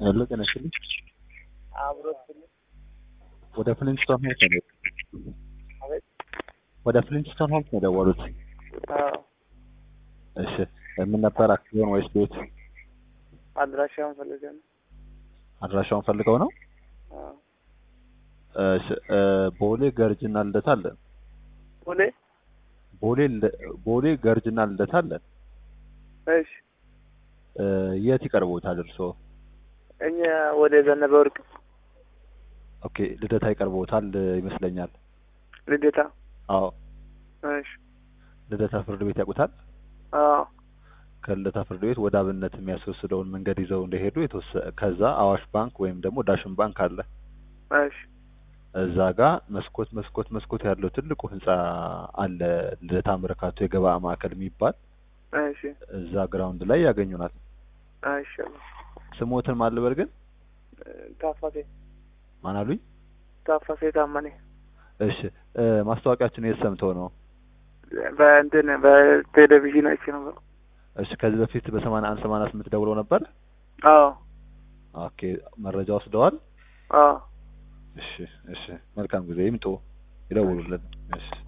ሄሎ ጤና ይስጥልኝ። አብሮት ወደ ፍሊንስቶን ሆምስ ነው አቤት። ወደ ፍሊንስቶን ሆምስ ነው የደወሉት። አዎ እሺ ምን ነበር አክሲዮን ወይስ ቤት? አድራሻውን ፈልገህ ነው? አድራሻውን ፈልገው ነው? አዎ እሺ እ ቦሌ ገርጅና ልደታ አለን። ቦሌ ቦሌ ል- ቦሌ ገርጅና ልደታ አለን። እሺ እ የት ይቀርቦታል እርስዎ? እኛ ወደ ዘነበ ወርቅ ኦኬ ልደታ ይቀርቦታል ይመስለኛል። ልደታ አዎ እሺ ልደታ ፍርድ ቤት ያውቁታል? አዎ ከልደታ ፍርድ ቤት ወደ አብነት የሚያስወስደውን መንገድ ይዘው እንደሄዱ የተወሰ ከዛ አዋሽ ባንክ ወይም ደግሞ ዳሽን ባንክ አለ። እሺ እዛ ጋር መስኮት መስኮት መስኮት ያለው ትልቁ ህንጻ አለ። ልደታ መርካቶ የገበያ ማዕከል የሚባል እሺ እዛ ግራውንድ ላይ ያገኙናል። እሺ ስሞትን ማልበር ግን ታፋሴ ማን አሉኝ? ታፋሴ ታመኔ እሺ እ ማስታወቂያችን የት ሰምተው ነው? በእንትን በቴሌቪዥን አይቼ ነበር። እሺ ከዚህ በፊት በሰማንያ አንድ ሰማንያ ስምንት ደውለው ነበር? አዎ ኦኬ መረጃ ወስደዋል? አዎ እሺ እሺ መልካም ጊዜ ይምጡ፣ ይደውሉልን። እሺ